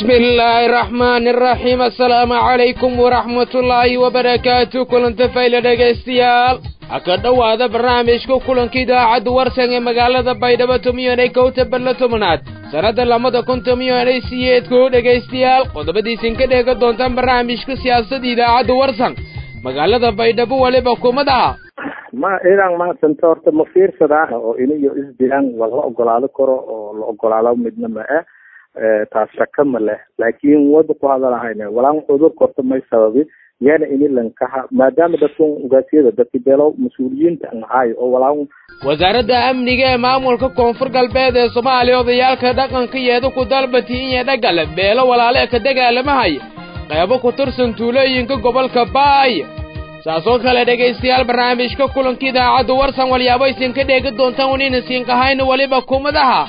bismi illaahi araxmaani araxiim assalaamu calaykum waraxmatullaahi wabarakaatu kulanta fayla dhegaystayaal ha ka dhowaada barnaamijka kulanka idaacadda warsan ee magaalada baydhabo tumiyoonay kowta barla tobanaad sannadda lamada kun tumiyoonay siyeedkuu dhegaystayaal qodobadiisin ka dheega doontaan barnaamijka siyaasadda idaacadda warsan magaalada baydhabo weliba kumadaha ma idan mahadsanta horta ma fiirsadaan oo iniyo isdilaan waa la ogolaado karo oo la ogolaado midna ma ah taas shaka ma leh laakiin wada ku hadalahayne walaan cudurka horta may sababi yaana ini lankaha maadaama dadkan ugaasiyada dadki beelo mas-uuliyiinta an ahaay oo walaan wasaaradda amniga ee maamulka koonfur galbeed ee soomaaliya odayaalka dhaqanka yeeda ku dalbati in dhagale beelo walaale ka dagaalamahaya qeybo ku tirsan tuulooyinka gobolka baay saasoo kale dhegaystayaal barnaamijka kulanka idaacadda warsan walyaabo isin ka dheegi doontaan wanina siinkahayna weliba kumadaha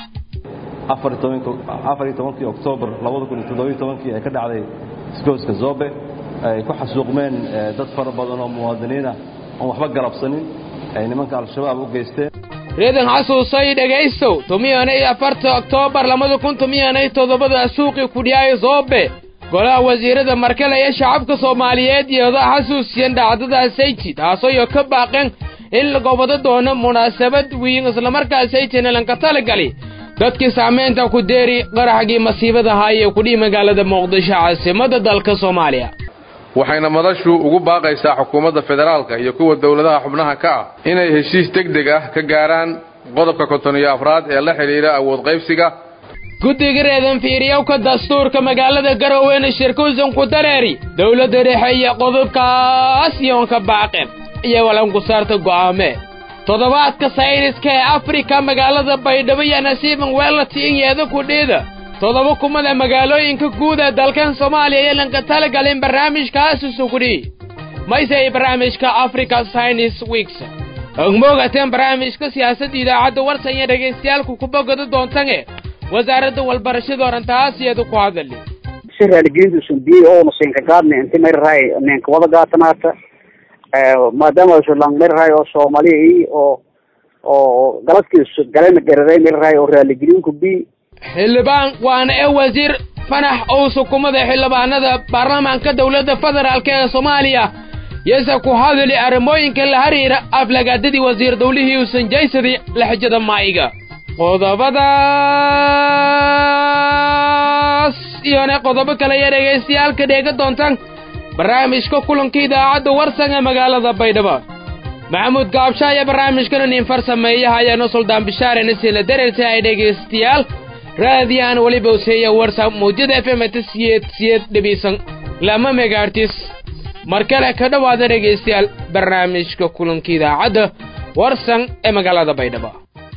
afar iyo tobank afar iyo tobankii oktoobar labada kun iyo toddobiyo tobankii ee ka dhacday iskooska zobe ay ku xasuuqmeen dad fara badan oo muwaadiniinah oon waxba galabsanin ay nimanka al-shabaab u geysteen reedan xasuusay dhegaystow tumiyanay afarta oktoobar labada kun tumiyanay toddobada suuqii kudhiyaayo zobe golaha wasiirada markale ee shacabka soomaaliyeed iyada xasuusiyan dhacdadaasayji taasoo ka baaqeen in la gobado doono munaasabad wiin islamarkaasayjina lanka talagali dadkii saamaynta ku deeri qaraxgii masiibada ahaa ee kudhihi magaalada muqdisho caasimada dalka soomaaliya waxayna madashu ugu baaqaysaa xukuumadda federaalka iyo kuwa dowladaha xubnaha ka ah inay heshiis deg deg ah ka gaaraan qodobka konton iyo afraad ee la xidhiidha awood qaybsiga guddiga reedan fiiriyowka dastuurka magaalada garoweena shirkuusan ku dareeri dowladda dhexe iyo qodobkaas iyoonka baaqeen iyo walanku saarta go'aamee toddobaadka sayniska ee afrika magaalada baydhabo iyo nasiiban weelati in yeeda kudhiida toddoba kumada magaalooyinka guud ee dalkan soomaaliya iyo lanka talagalin barnaamijkaas usugudhii mayse ay barnaamijka africa science weeks ogmoogateen barnaamijka siyaasadda idaacadda warsan iyo dhagaystayaalku ku bogada doontange wasaaradda walbarashada orantaas iyada ku hadali si raaligelinta sundiyey oona siinka gaadna inti mayrahay ninka wada gaatanaata maadaama lang mayrahay oo soomaaliya oo oo galadkiis galena gararay mayrahay oo raaligeliinku bi xildhibaan waana ee wasiir fanax ou sukumada xildhibaanada baarlamaanka dowladda federaalk ee soomaaliya yase ku hadali arrimooyinka la xiriira aflagaadadii wasiir dowlihii uusan jaysadii laxjada maayiga qodobadaas iyona qodobo kale iyo dhegaystayaalka dheega doontaan barnaamijka kulanka idaacadda warsan ee magaalada baydhabo maxamuud gaabsha ayaa barnaamijkana nin farsameeyaha ayaano suldaan bishaarena sila darerta ay dhegaystayaal raadiyaan weliba useeya warsan muujada f m ta siyeed siyeed dhibiisan lama megaartis mar kale ka dhowaada dhegaystayaal barnaamijka kulanka idaacadda warsan ee magaalada baydhabo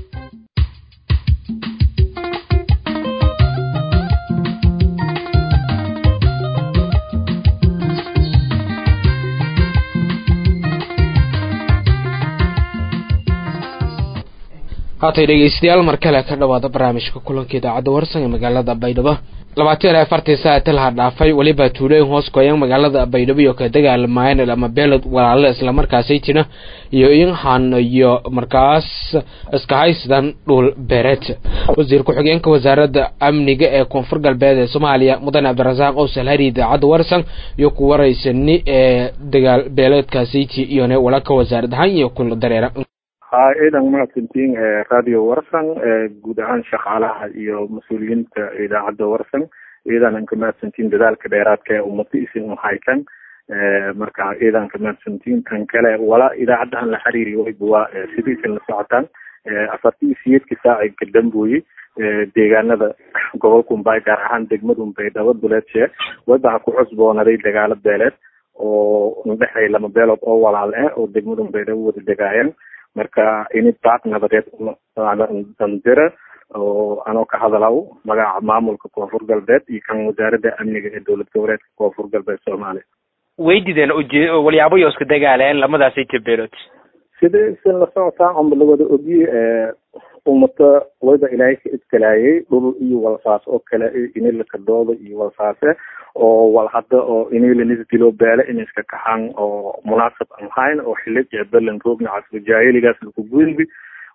haatay dhegaystayaal mar kale ka dhowaada barnaamijka kulanka idaacadda warsan ee magaalada baydhabo labaatan iyo afartii saati laha dhaafay weliba tuulooyin hoos goyan magaalada baydhabo iyo ka dagaalamaayeen ama beelod walaalo islamarkaasay jira iyo inhan iyo markaas iska haysadan dhul beereed wasiir ku-xigeenka wasaaradda amniga ee koonfur galbeed ee soomaaliya mudane cabdirasaaq owsal hari idaacadda warsan iyo ku waraysani ee dagaal beeleedkaasayji iyone walaka wasaarad ahaan iyo kula dareera ha ciidan mahadsantiin radio warsan guud ahaan shaqaalaha iyo mas-uuliyiinta idaacadda warsan ciidanan ka mahadsantiin dadaalka dheeraadka ee ummada isin uhaykan marka ciidan ka mahadsantiin kan kale wala idaacaddahan la xiriiri wayba waa sidii isin la socotaan afartii siyeedkii saaci ka dambooyey deegaanada gobolka umbay gaar ahaan degmada umbaydhabo duleedshe wayba ha ku cusboonaday dagaalo beeleed oo udhexay lama beelood oo walaal ah oo degmada umbaydhabo wada degaayeen marka ini baaq nabadeed dandira oo anoo ka hadalaw magaca maamulka koonfur galbeed iyo kan wasaaradda amniga ee dowlad goboleedka koonfur galbeed soomaaliya weydideen uje walyaabo isku dagaaleen lamadaasay jabeelood sida isin la socotaa amba lawada ogiye ummata wayba ilaahay ka iskalaayay dhul iyo walsaas oo kale inilaka dooda iyo walsaase oo wal hadda oo inilanis dilo beele in iska kaxaan oo munaasab aan hayn oo xilib iyo belan roogna casri jaahiligaas laku gudbi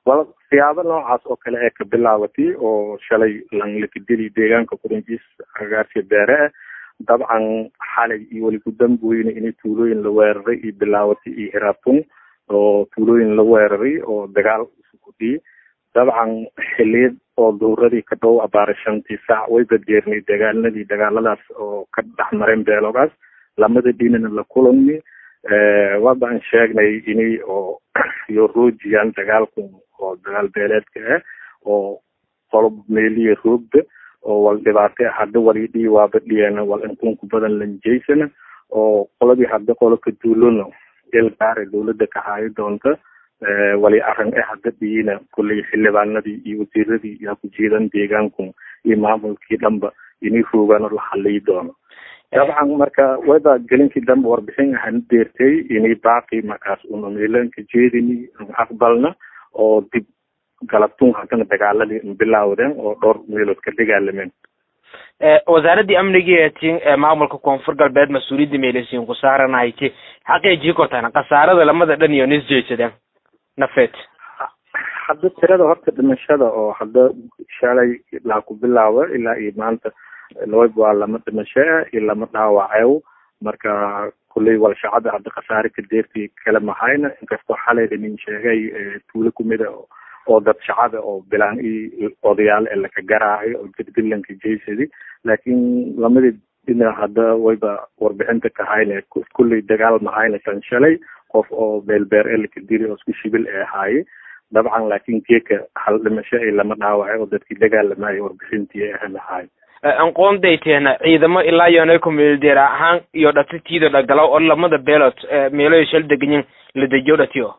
wal siyaabo noocaas oo kale ee ka bilaabatay oo shalay langlakadeli deegaanka kurinjiis agaarsiya beere ah dabcan xalay iyo weli gudambooyne inay tuulooyin la weeraray iyo bilaabatay iyo hiraatun oo tuulooyin la weeraray oo dagaal isugudiyey dabcan xiliyad oo duuradii ka dhow abaara shantii saac way badgeernay dagaaladii dagaaladaas oo ka dhex mareen beelogaas lamada dhinana la kulami waabaan sheegnay inay oo iyo roojiyaan dagaalku oo dagaal beeleedka ah oo qolob meeliya roogda oo wal dhibaate hadda wali dhii waaba dhiyana wal intunku badan lanjeysana oo qoladii hadda qolo ka duulona il gaare dawladda ka haayo doonta wali arrin eh hadda dhiyina kulley xildhibaanadii iyo wasiiradii yaa ku jiidan deegaanku iyo maamulkii dhanba inay roogaano la xaliyi doono dabcan marka wada gelinkii dambe warbixin ahan deertay inay baaqi markaas una meelanka jeedini aqbalna oo dib galabtun haddana dagaaladii bilaawdeen oo dhowr meelood ka dagaalameen wasaaradii amnigii tin maamulka koonfur galbeed mas-uuliyadda meelesiin ku saaranahayti xaqeejii kortaan khasaarada lamada dhan iyo nis jeedsadeen nafeed hadda tirada horta dhimashada oo hadda shalay ilaa ku bilaawa ilaa iyo maanta laba waa lama dhimasho ah iyo lama dhaawacew marka kulley wal shacada hadda khasaare ka deertii kala mahayna inkastoo xalay nin sheegay tuulo kumida oo dad shacada oo bilaan iyo odayaal ee laka garaayo oo jadbilanka jeysadi laakiin lamadii dhinac hadda wayba warbixinta ka hayne kulley dagaal mahayna tan shalay qof oo beelbeer ee laka dili oo isku shibil ee ahaaye dabcan laakiin geeka hal dhimasho iyo lama dhaawacay oo dadkii dagaalamayo warbixintii ahan ahaayo aqoondayteena ciidamo ilaa yoonay kumeeldeer ahaan iyo dhatitiida dhagalaw oo lamada beelood meelo shal deganyin la dejiyo dhatiyo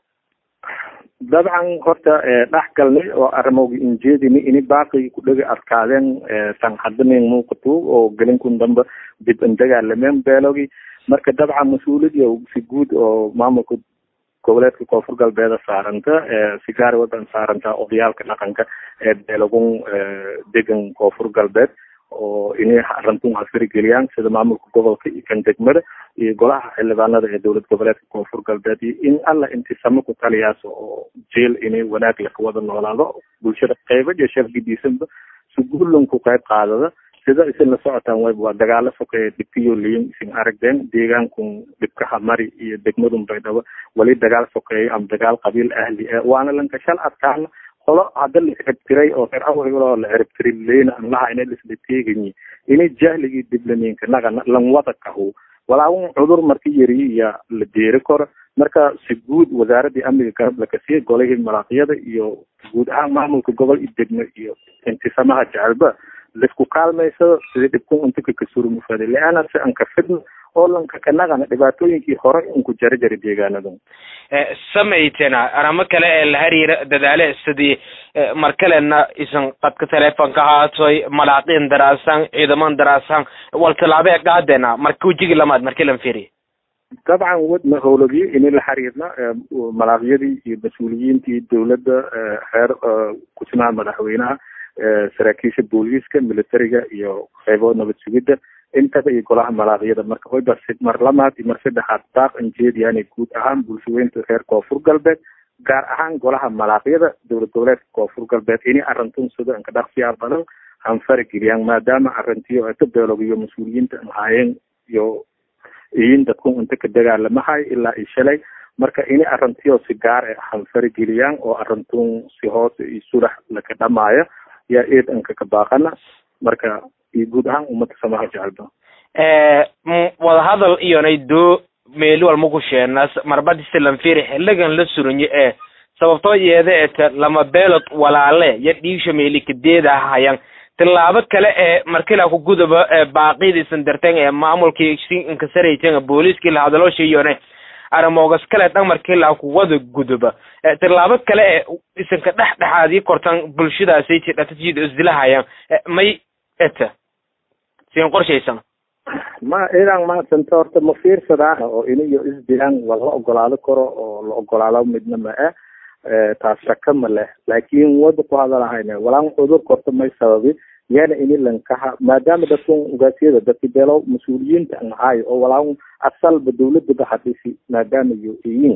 dabcan horta dhex galnay oo arrimowga injeedini ini baaqi ku dhega adkaadeen san hadanin muuqatu oo gelinkun damba dib an dagaalameen beelogi marka dabcan mas-uuliyad si guud oo maamulka goboleedka koonfur galbeeda saaranta si gaar wadan saaranta odayaalka dhaqanka ee beelogun degan koonfur galbeed oo inay arintun hasfarigeliyaan sida maamulka gobolka iyo kan degmada iyo golaha xildhibaanada ee dowlad goboleedka koonfur galbeed iyo in alla intisamo ku taliyaas oo jeel inay wanaag laka wada noolaado bulshada qeyba iyo shargidiisanba si guulan ku qayb qaadada sida isin la socotaan wayb waa dagaalo sokeeye dhibkiyo liyin isin aragdeen deegaankun dhibkaha mari iyo degmadun baydhabo wali dagaal sokeeye ama dagaal qabiil ahli ah waana lankashal adkaana qolo hadda la ciribtiray oo reer awrigoo la ciribtiray leyna an laha ina lisla teeganyi inay jahligii diblaminka naga lan wada kahu walaawun cudur marka yari iya la deeri karo marka si guud wasaaradii amniga garab lakasiya golihii malaaqyada iyo guud ahaan maamulka gobol iyo degmo iyo intisamaha jecelba laisku kaalmayso sidii dhibkun untuka kasurmufada leana si an ka fidno oo lanka kanagana dhibaatooyinkii hore unku jari jari deegaanadu samaytena aramo kale ee la hariira dadaale sidii mar kalena isan qadka telefonka haatoy malaaqiin daraasan ciidaman daraasan wal tallaabo ee qaadena marka wejigi lamaad markii lan fiiriy dabcan wadna howlagii ini la xiriirna malaaqyadii iyo mas-uuliyiintii dowladda reer kusimaha madaxweynaha saraakiisha booliiska militariga iyo qeybo nabad sugidda intaba iyo golaha malaaqyada marka wayba mar lamaad iyo mar saddexaad daaq anjeediyaanay guud ahaan bulshaweynta reer koonfur galbeed gaar ahaan golaha malaaqyada dowlad goboleedka koonfur galbeed ini arintun sida anka dhaqsiyaa badan hanfarageliyaan maadaama arintiyo aka beelog iyo mas-uuliyiinta ahaayeen iyo iyin dadkun inta ka dagaalamahay ilaa iyo shalay marka ini arintiyo si gaar ah hanfarageliyaan oo arintun si hoose iyo sulax laka dhamaayo yaa eed anka ka baaqana marka iyo guud ahaan ummadda samaha jecelba wadahadal iyonay doo meeli walma ku sheenas marbadisi lanfiri xiligan la suranyo ee sababtoo yeeda eta lama beelod walaale ya dhiigsha meeli kadeeda hayan tilaabo kale ee markila ku gudaba baaqidiisan darten ee maamulkii inkasarayten booliiskii la hadaloosha iyone aramoogas kale dhan markila ku wada gudaba tilaabo kale ee isanka dhex dhexaadii kortan bulshadaasay dhatajiida isdilahayan may eta siin qorshaysan ma idan maasanta horta ma fiirsadaan oo iniyo isdilaan waa la ogolaado karo oo la ogolaado midna ma ah taas shaka ma leh laakiin wada ku hadalahayna walaan cudurka horta may sababi yana ini lankaha maadaama dadkan ugaasiyada dadki beelo mas-uuliyiinta an ahaayo oo walaan asalba dawladaba hadisi maadaama iyo iyin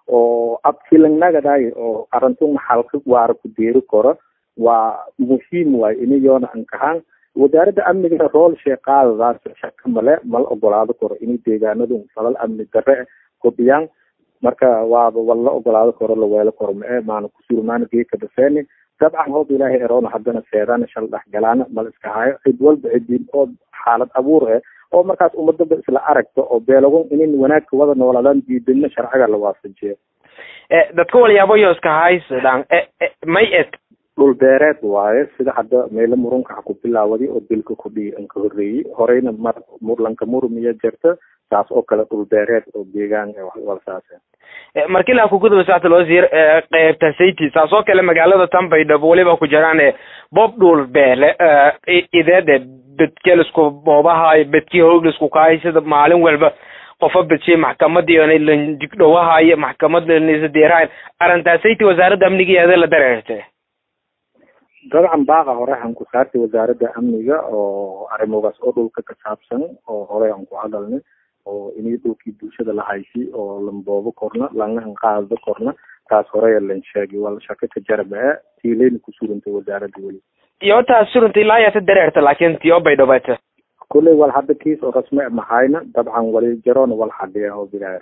oo abkilangnagaday oo arintun maxalka waara ku deeri karo waa muhiim waay inayoona ankahaan wasaaradda amniga rool sheeqaadadaas shaka male mala ogolaado karo inay deegaanadu falal amni darre hubiyaan marka waaba wala ogolaado karo laweelo karo mae maana kusurmaana geeka dhafeeni dabcan hoob ilaahay eroona haddana seedana shal dhexgalaana mala iska hayo cid walba cidin oo xaalad abuur eh oo markaas ummadaba isla aragto oo beelagon inin wanaagka wada noolaadaan diidina sharciga la waafajiyo dadka walyaabo iska haysadaan may et dhul beereed waaye sida hadda meelo murunka ha ku bilaawadi oo dilka kudhii an ka horreeyey horeyna mar murlanka murumiya jirta saas oo kale dhul beereed oo deegaan walsaase markii laa kuguduba sacta loo siir qeybta sayti saas oo kale magaalada tanbaydhabo weliba ku jiraan bob dhul beele ideede bedkelisku boobahay bedkii hoogisku kahay sida maalin walba qofa bedshay maxkamadii lanjigdhowahay maxkamad lanisadeerahay arrintaa sayti wasaaradda amnigeeda la dareertay dabcan baaqa hore aan ku saartay wasaaradda amniga oo arrimogaas oo dhulka ka saabsan oo horey aan ku hadalnay oo inay dhulkii bulshada la haysi oo lamboobo korna langahan qaado korna taas horeya lan sheegay wala shaka ka jarabaa tiilayna ku surantay wasaaradda weli iyo taas surantay ilaa yaata dareerta laakiin tiyo bay dhobata kulley wal hadda kiis oo rasmi mahayna dabcan wali jaroona wal xadhiya oo bilaaya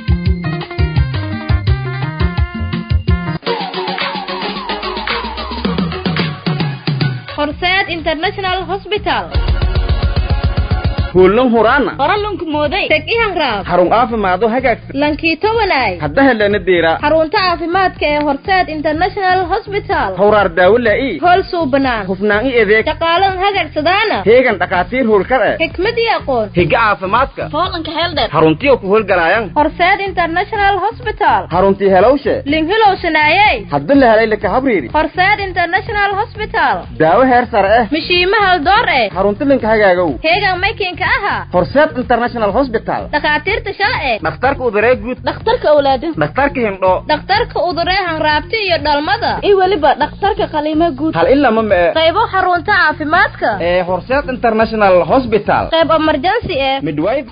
horseed international hospital kuullan huraana qoralunku mooday teg ihanraab xarun caafimaado hagaagsan lankiito walaay hadda helana deera xarunta caafimaadka ee horseed international hospital hawraar daawo laa'i hool suubanaan hufnaan i adeeg shaqaalan hagagsadaana heegan dhakhaatiir howlkar eh xikmad iyo aqoon higa caafimaadka foolanka heeldheer xaruntiyo ku howlgalaayan horseed international hospital xaruntii helowshe linhilow sanaayey hadda la helay laka habriiri horseed international hospital daawo heer sare eh mishiima haldoor eh xarunti linka hagaagow heegan maykinka aha horseed international hospital dhakhaatiirta shalce dhakhtarka uduree guud dhakhtarka awlaada dhakhtarka hindhoo dhakhtarka uduree hanraabti iyo dhalmada iyo weliba dhakhtarka qaliimo guud hal ilama mee qaybo xarunta caafimaadka ee horseed international hospital qayb emergency eh midwife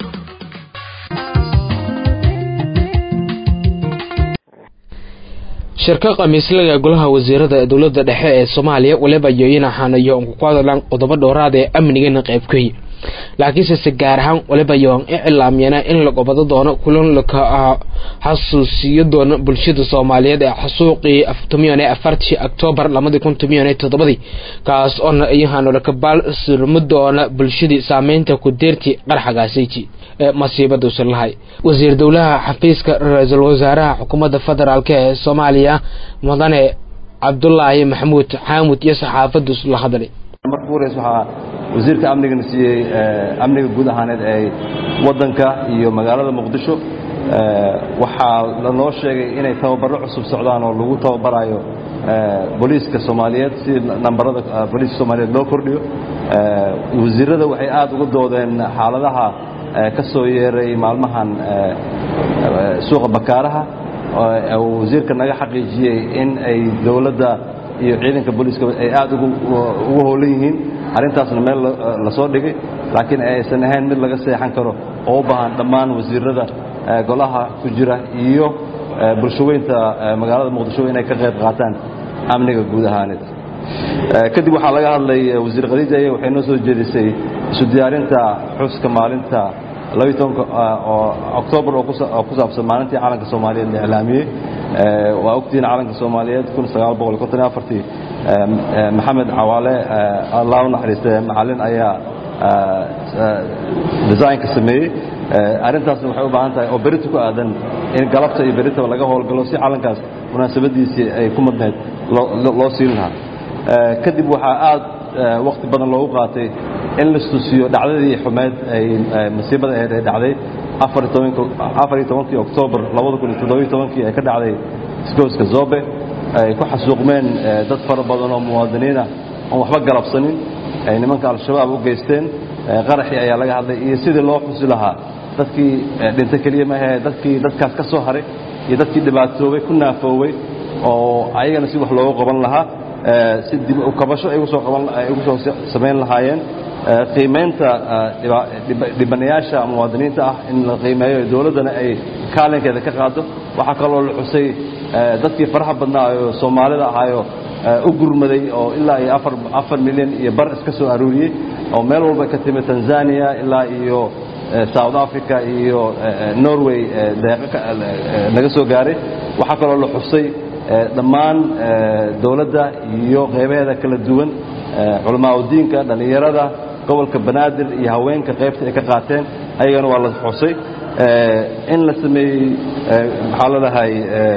shirka khamiislaga golaha wasiirada ee dowladda dhexe ee soomaaliya waliba yoyin ahaanayo ku hadlaan qodobo dhowraad ee amnigana qaybkay laakiinse se gaar ahaan waliba yoon i cilaamyana in la gobado doono kulan laka xasuusiyo doono bulshada soomaaliyeed ee xasuuqii tomiyan ee afartii octoobar labadii kun tomiyan ee toddobadii kaas oona iyahaano lakabaal surmo doona bulshadii saameynta ku deertii qarxagaasayji ee masiibada usilahay wasiir dowlaha xafiiska ra-iisul wasaaraha xukuumadda federaalk ee soomaaliya mudane cabdulaahi maxamuud xaamud iyo saxaafadu la hadlay marka uhoreys waxaa wasiirka amnigana siiyey amniga guud ahaaneed ee waddanka iyo magaalada muqdisho waxaa lanoo sheegay inay tababarro cusub socdaan oo lagu tababarayo booliiska soomaaliyeed si nambarada booliiska soomaaliyeed loo kordhiyo wasiirada waxay aad uga doodeen xaaladaha ka soo yeeray maalmahan suuqa bakaaraha uu wasiirka naga xaqiijiyey in ay dowladda iyo ciidanka booliiska ay aad ugu howlan yihiin arrintaasna meel la soo dhigay laakiin aysan ahayn mid laga seexan karo oo u baahan dhammaan wasiirada golaha ku jira iyo bulshaweynta magaalada muqdisho inay ka qayb qaataan amniga guud ahaaneed kadib waxaa laga hadlay wasiir khadiijaye waxay noo soo jeedisay isu diyaarinta xuska maalinta oo oktoobar oo ku saabsan maalintii calanka soomaaliyeed la iclaamiyey waa ogtihiin calanka soomaaliyeed maxamed cawaale allah u naxariiste macalin ayaa designka sameeyey arrintaasna waxay u baahan tahay oo berita ku aadan in galabta iyo beritaba laga howlgalo si calankaas munaasabadiisii ay ku madneyd loo siin lahaa kadib waxaa aad wakti badan loogu qaatay in lastusiyo dhacdadii xumeed ay masiibada aheed ee dhacday afar iyo tobankii oktoobar labada kun iyo toddobiyo tobankii ee ka dhacday isgooska zobe ay ku xasuuqmeen dad fara badan oo muwaadiniina oon waxba galabsanin ay nimanka al-shabaab u geysteen qaraxii ayaa laga hadlay iyo sidii loo xusi lahaa dadkii dhinta keliya maahe dadkii dadkaas ka soo haray iyo dadkii dhibaatoobay ku naafoowey oo ayagana si wax loogu qaban lahaa si dib u kabasho ay usoo qaban ay ugu soo samayn lahaayeen qiimaynta dhibanayaasha muwaadiniinta ah in la qiimeeyo dowladdana ay kaalinkeeda ka qaado waxaa kaloo la xusay dadkii faraha badnaa oo soomaalida ahaayo u gurmaday oo ilaa iyo afar afar milyan iyo bar iska soo aruuriyey oo meel walba ka timid tanzania ilaa iyo south africa iyo norway deeqo naga soo gaaray waxaa kaloo la xusay dhammaan dowladda iyo qaybaheeda kala duwan culamaauddiinka dhallinyarada gobolka banaadir iyo haweenka qaybta ay ka qaateen ayagana waa la xusay in la sameeyey maxaa la dhahay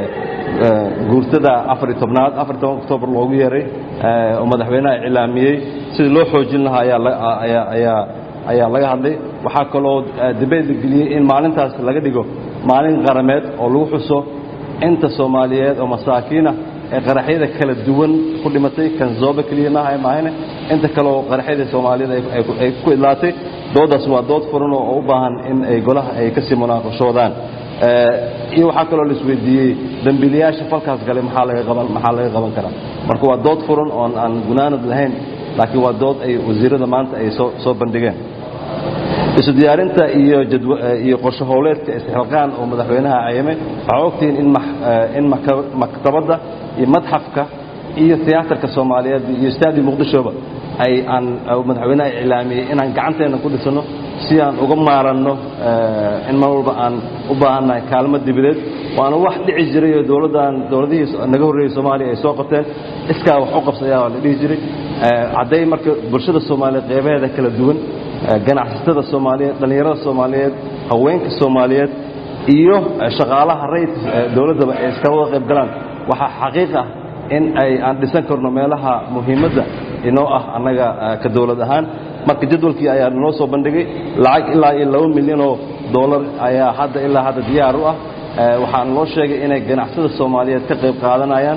guurtada afariy tobnaad afariy toban octoobar loogu yeeray oo madaxweynaha iclaamiyey sidii loo xoojin lahaa ayaa ayaa ayaa laga hadlay waxaa kaloo dibeyt la geliyey in maalintaas laga dhigo maalin qarameed oo lagu xuso inta soomaaliyeed oo masaakiinah ee qaraxyada kala duwan ku dhimatay kan zoobe keliya maaha maahane inta kaleoo qaraxyada soomaaliyeed ay ku idlaatay doodaas waa dood furan oo u baahan in ay golaha ay kasii munaaqashoodaan iyo waxaa kaloo la isweydiiyey dembiilayaasha falkaas galay maxaa laga qaban maxaa laga qaban karaa marka waa dood furan oon aan gunaanad lahayn laakiin waa dood ay wasiirada maanta ay soo soo bandhigeen isu diyaarinta iyo iyo qorshe howleedka istixqaaqan oo madaxweynaha cayame waxaa ogtihiin in in maktabadda iyo madxafka iyo tiyaatarka soomaaliyeed iyo istaadi muqdishoba ay aan madaxweynaha iclaamiyey inaan gacanteena ku dhisano si aan uga maaranno in mar walba aan u baahannahay kaalmo dibadeed waana wax dhici jiray oo dowladdan dowladihii naga horreeyey soomaaliya ay soo qabteen iskaa wax u qabsayaa waa la dhihi jiray hadday marka bulshada soomaaliyeed qeybaheeda kala duwan ganacsatada soomaaliyeed dhallinyarada soomaaliyeed haweenka soomaaliyeed iyo shaqaalaha rayid dowladdaba ay iska wada qayb galaan waxaa xaqiiq ah in ay aan dhisan karno meelaha muhiimadda inoo ah annaga ka dowlad ahaan marka jadwalkii ayaa noo soo bandhigay lacag ilaa iyo laba milyanoo dollar ayaa hadda ilaa hadda diyaar u ah waxaan loo sheegay inay ganacsada soomaaliyeed ka qayb qaadanayaan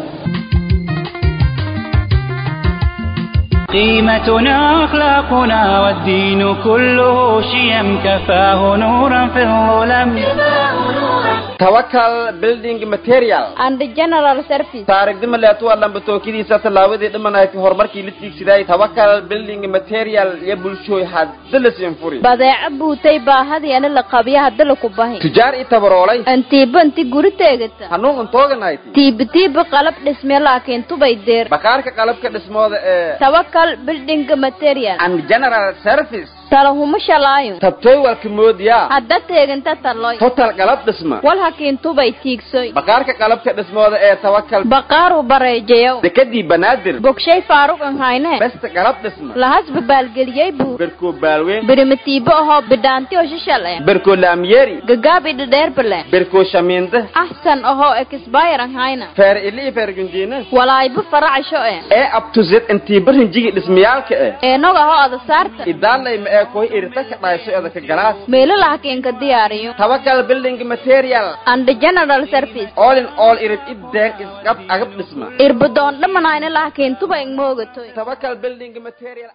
قيمتنا أخلاقنا والدين كله شيم كفاه نورا في الظلم توكل building material and general service taarigdima leetu waa lambatookadiisa tallaabadii dhimanayti horumarkii la tiigsiday tawakal building material iyo bulshooy hadda la siinfuri badeeco buutay baahadiana la qabya hadda laku bahi tujaar i tabaroolay antiiba inti guri teegata hanuun untooganayt tiiba tiiba qalab dhisme laakiin tubay deer bakaarka qalabka dhismooda ee tawakal building material and general service talahuma shalaayo tabtooy walka moodiyaa hadda teeganta taloy total qalab dhisma wal hakiin tubay tiigsoy bakaarka qalabka dhismooda ee tawakal baqaaru bareejayow dekadii banaadir bogshay faaruq an hayne besta qalab dhisma lahasba baalgeliyey buu berkoo baalweyn birimatiibo ahoo bidhaanti oo shishal eh berkoo laamyeeri gagaabi dhadheerbale berkoo shamiinda axsan ahoo ekisbayr an hayna feer ili i feer gundiina walaayba faracasho eh ee abtuzed intiiba rinjigi dhismayaalka eh eenog ahoo ada saarta idaalayma ee koy irita ka dhayso eda ka galaas meelo lahakiin ka diyaariyo tawakal building material and general service all in all irid ideen isqab agab dhisma irbadoon dhamanayna lahakiin tuba ing moogatoy tawakal building material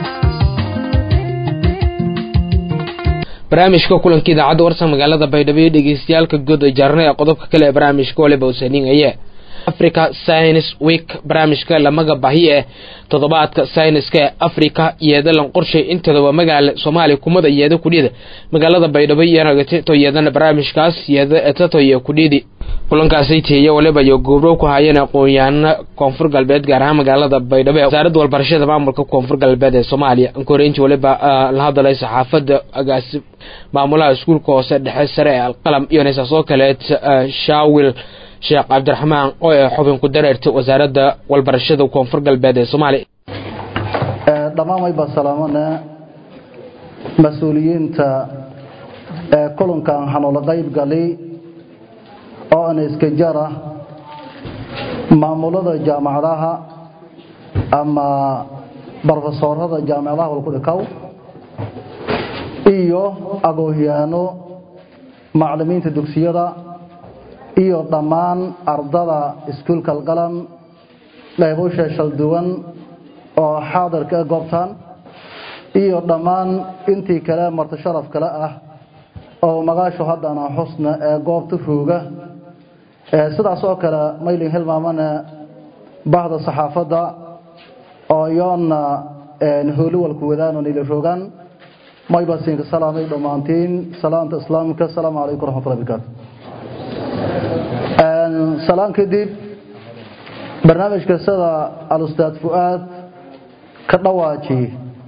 barnaamijka kulanka idaacadda warsan magaalada baydhabo iyo dhegeystayaalka good ee jaarna ee qodobka kale ee barnaamijka waliba usaninaya africa science week barnaamijka lamaga bahi eh toddobaadka sayniska ee africa yeedalan qorshay inteeda waa magaala soomaaliya kumada yeeda kudhida magaalada baydhabo iyanagatato yeedana barnaamijkaas yeeda etato iyo kudhidi kulankaasay teeye waliba iyo goobrow ku haayeen aqoon-yahanna koonfur galbeed gaar ahaan magaalada baydhabo ee wasaaradda walbarashada maamulka koonfur galbeed ee soomaaliya ankoreynti waliba la hadalay saxaafadda agaasi maamulaha iskuulka hoose dhexe sare ee alqalam iyo neesaas oo kaleed shaawil sheekh cabdiraxmaan oo ee xubin ku dareertay wasaaradda walbarashada koonfur galbeed ee soomaaliya dhammaan wayba salaamane mas-uuliyiinta ee kulankan hanoola qayb gali oo ana iska jara maamulada jaamacadaha ama barofesoorada jaamacadaha walkudhikaw iyo agoohiyaano macalimiinta dugsiyada iyo dhammaan ardada iskuulka alqalam qaybusha shalduwan oo xaadirka e goobtan iyo dhammaan intii kale marti sharaf kale ah oo magaashu haddana xusna ee goobta fooga sidaas oo kale maylin hilmaamane bahda saxaafadda oo iyoona hooliwalku wadaan oo nila rogaan mayba siinka salaamay dhammaantiin salaamta islaamka asalaamu calaykum waraxmatullahi barakaatu salaan kadib barnaamijka sida alustaad fu'aad ka dhawaaji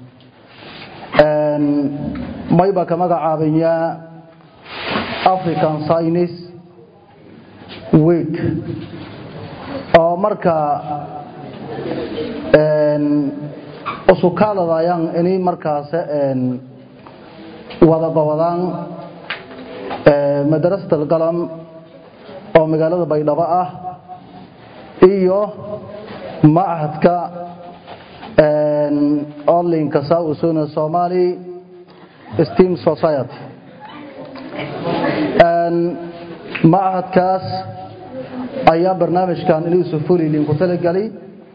mayba ka magacaabayaa african science week oo marka usukaaladayaan inay markaas wada qabadaan madrasat alqalam oo magaalada baydhabo ah iyo machadka orlinka sausuna somali steam society machadkaas ayaa barnaamijkan inuusu fulilin ku talagelay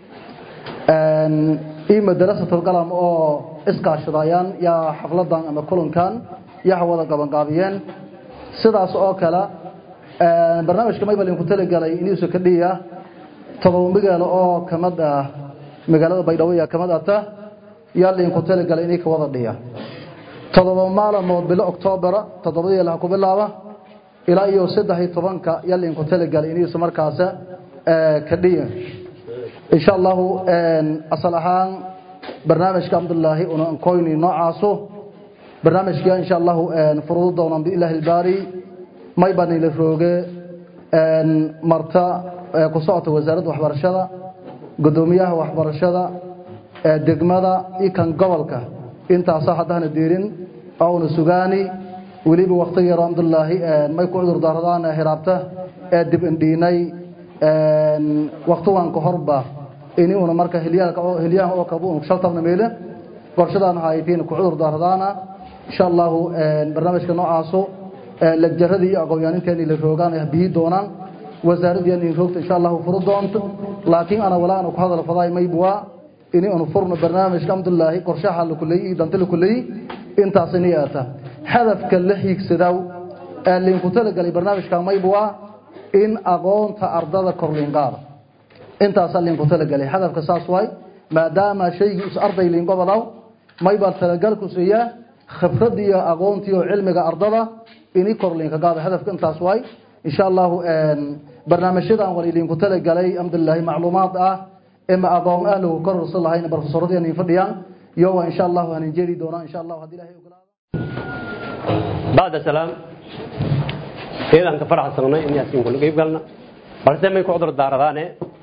iyo madrasatulqalam oo iskaashadayaan yaa xafladan ama kulankan yaa wada qabanqaabiyeen sidaas oo kale barnaamijka maybalin ku talagalay inuusu ka dhiya todoba magaalo oo kamid ah magaalada baydhabo yaa kamid ata yaa liin ku talagalay inay ka wada dhiya todoba maalmood bilo octoobera toddobadii laha ku bilaaba ilaa iyo saddex iyo tobanka yaa liin ku talagalay inuusu markaas ka dhiya insha allahu asal ahaan barnaamijka cabdullaahi una ankoyni noocaasu barnaamijka insha allahu furudu doonaan biillahi ilbaari may baan ila rooge marta ku socota wasaaradda waxbarashada gudoomiyaha waxbarashada degmada iyo kan gobolka intaasa haddahna diirin ouna sugaani weliba wakti yaro cabdullaahi may ku cudur daaradaan hiraabta ee dib indhiinay waktigan ka horba ini una marka hilyaha oo kabu shaltabna meele qorshadaan haytiin ku cudur daaradaana insha allahu barnaamijka noocaasu lagjaradii iyo aqoon-yaaninteeni la roogaan ay biyi doonaan wasaaradii roogta insha allahu furu doonto laakiin ana walaa ana ku hadal faday maybwa ini unu furno barnaamijka alxamdulilaahi qorshaha la kuleeyay iyo danta la kuleeyay intaas inay aata hadafka la hiigsadaw ee liinku talagalay barnaamijka maybwa in aqoonta ardada kor liin qaada intaasaa liinku talagalay hadafka saas waay maadaama shaygii is arday liin gobodaw maybaa talagalku siiyaa khibrad iyo aqoontii oo cilmiga ardada ini kor liinka qaada hadafka intaas waay insha allahu barnaamijyadan wal idinku talagalay alxamdulilaahi macluumaad ah ima aqoon ah lagu kororsan lahayn barofesoradii idin fadhiyaan iyo waa insha allahu aan jeeri doonaa insha allahu haddii ilaahay ogolaado بعد سلام إذا أنك فرح سنة إني أسين كل قيب قالنا بس ما يكون عذر داردانه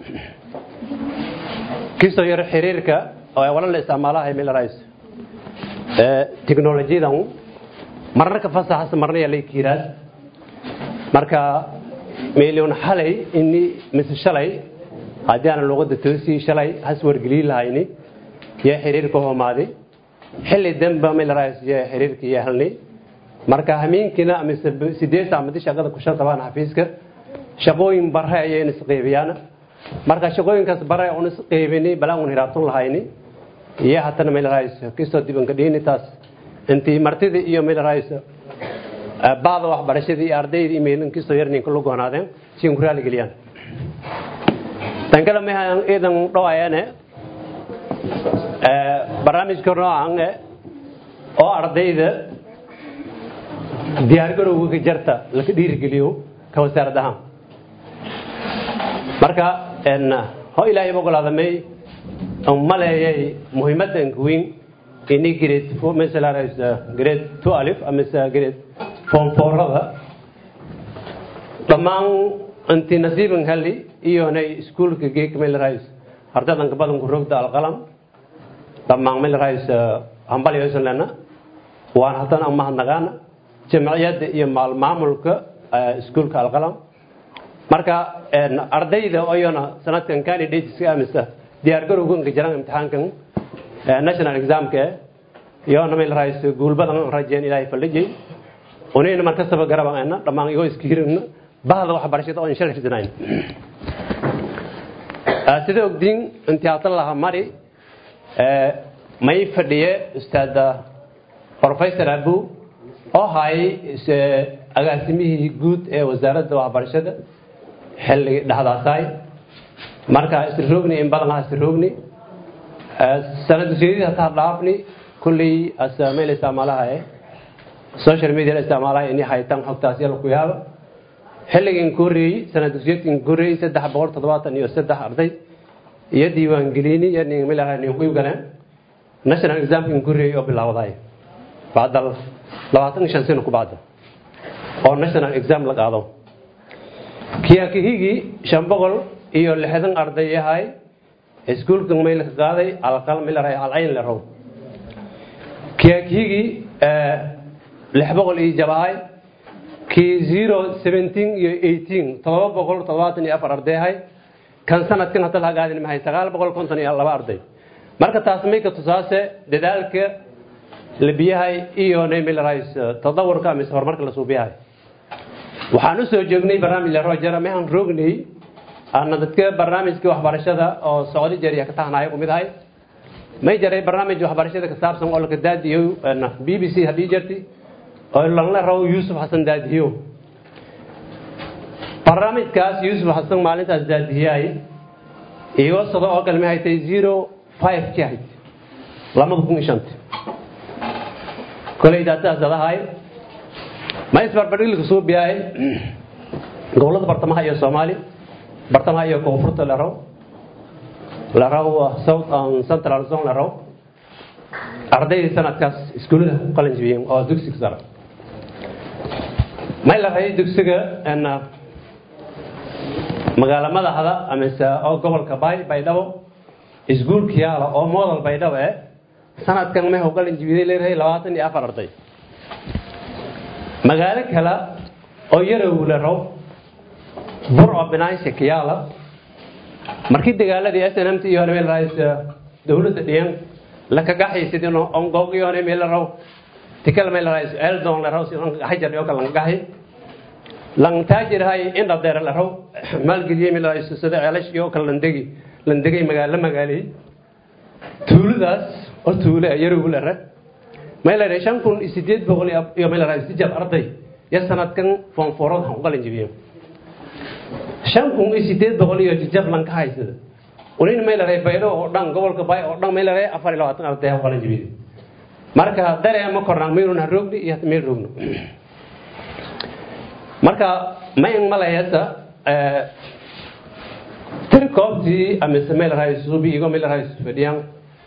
كيسو ير حريرك أو ولا الاستعمالها هي من الرئيس تكنولوجيا ده مرة كفصة حس مرة يلي كيراس مركا مليون حالي إني مثل شلي هذه أنا لغة توسي شلي حس ورجلي لهايني يا حريرك هو ماضي xilli danba meel raas iyo xiriirka iyo helnay marka hameenkina ama sideed saamadii shaqada ku shaqabaan xafiiska shaqooyin bare ayay isqeybiyaan marka shaqooyinkaas bare oo isqeybini balaan uu hiraatun lahayni iyo hatana meel raas kisto dibanka dhiini taas intii martida iyo meel raas baada waxbarashadii ardayda emailin kisto yarnin ku go'aanaadeen si ku raali galiyaan tan kale ma idan dhawaayane barnaamijka noocan oo ardayda diyaargarowga ka jarta laka dhiirigeliyo ka wasaarad ahaan marka ho ilaahay ogolaadamay maleeyay muhiimadanka weyn ini grade masalan grade two alif amase grade form fourada dhammaan intii nasiiban heli iyonay iskuulka geek melrais ardaydanka badanku rogda alqalam dhammaan meel rays hambalyosan lena waan haddana mahadnaqaana jamciyadda iyo maamulka iskuulka alqalam marka ardayda oyona sanadkan candidateska amisa diyaargarowganka jiraan imtixaankan national examka iyona meel rays guulbadan rajeen ilaahay faldhijay unayna markastaba garabana dhammaan igoo iska hirina bahda waxbarashada oo inshallah hirtinayn sida ogdiin intii hatan lahaa mari may fadhiye ustaad professor abu oo hayay agaasimihii guud ee wasaaradda waxbarashada xilli dhexdaasaay marka isroogni in badan isroogni sanad ujeedida hataa dhaafni kulley meel isticmaalaha social media isticmaalaha inay haytaan xogtaas yalla ku yaaba xilligii ku horreeyey sanad dugsiyeedkii ku horreeyey saddex boqol toddobaatan iyo saddex arday iyo diiwaangelini iyo nin milaha nin ku galeen national examkii ku horreeyey oo bilaawday bacda labaatan iyo shan sano ku bacda oo national exam la qaado kiyakihigii shan boqol iyo lixdan arday yahay iskuulka mayl ka qaaday alqal milaray alcayn la row kiyakihigii lix boqol iyo jabahay kii zero seventeen iyo eighteen todoba boqol toddobaatan iyo afar arday ahay kan sanadkan hadda la hagaadin mahay sagaal boqol konton iyo laba arday marka taas may ka tusaase dadaalka la biyahay iyo namilarais tadawurka mise horumarka la suubiyahay waxaan u soo joognay barnaamij la rojara mehan roognay ana dadka barnaamijka waxbarashada oo socdo jariya ka tahnaayo ku mid ahay may jaray barnaamij waxbarashada ka saabsan oo laka daadiyo b b c haddii jirti oo lagla rabo yuusuf xasan daadiyo barnaamijkaas yuusuf xasan maalintaas daadiyay igo sado oo kale ma haytay zero five ki ahayd lamada kun iyo shanta koley daataas adahay ma isbarbardhigilka soo biyahay gobolada bartamaha iyo soomaali bartamaha iyo koonfurta la raw la raw south and central zone la raw ardaydii sanadkaas iskuullada ku qalin jibiyeen oo dugsiga sare may la rayay dugsiga magaala madaxda amise oo gobolka bay baydhabo iskuulka yaala oo model baydhabo eh sanadkan may qalin jibiday leeyahay labaatan iyo afar arday magaalo kale oo yarow la raw burco binaansi kiyaala markii dagaaladii s n m t iyo meel rays dowladda dhiyan la kaga haysidin ongog iyo meel raw tikal meel rays eldon la raw si hajar iyo kala gahay lang taajir hay inda deer la raw maalgeliye meel rays sida ceelash iyo kala landegi landegay magaalo magaali tuuladaas oo tuule yarow la ra meel rays shan kun sideed boqol iyo meel rays jab arday ya sanadkan foonfoorad han qalin jibiyeen shan kun iyo sideed boqol iyo jijablan ka haysada unin maylaray baydho oo dhan gobolka bay oo dhan maylaray afar iyo labaatan arday ha qalan jibiyey marka daree ma kornaan mayrun ha roogni iyo meel roogno marka mayn malayasa tiri koobtii amise maylaray suubi igo maylaray fadhiyaan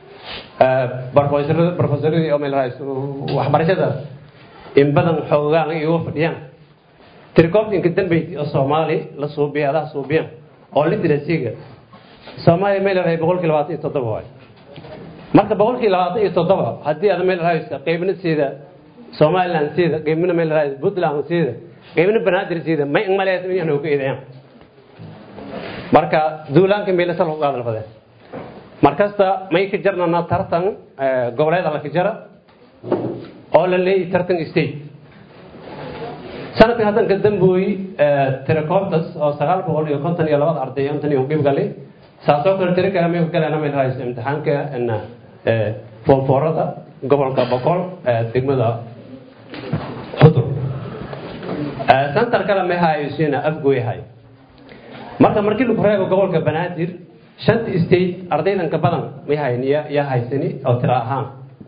profesoradii oo maylaray waxbarashada in badan xoogaan igo fadhiyaan tirikoobtinka dambeyti oo soomaali la suubiya adaha suubiyan oo literacyga soomaaliya may leedahay boqolkii labaatan iyo toddoba waay marka boqolkii labaatan iyo toddoba haddii aad may leedahay qaybna siida somaliland siida qaybna may leedahay puntland siida qaybna banaadir siida may maleeyas in yaanu ka eedayaan marka duulaanka meelasa lagu qaadan fadeen markasta may ka jarnana tartan goboleeda la ka jara oo la leeyahay tartan state sanadkan haddan ka dambooy telecomptas oo sagaal boqol iyo konton iyo labada arday intan iyo qeyb galay saasoo kale tiri kale may ku galeen meel haysto imtixaanka ina foonfoorada gobolka boqol degmada xudur santar kale may haysiina afgooy hay marka markii lagu reebo gobolka banaadir shanta state ardaydan ka badan may hayn ya haysani oo tira ahaan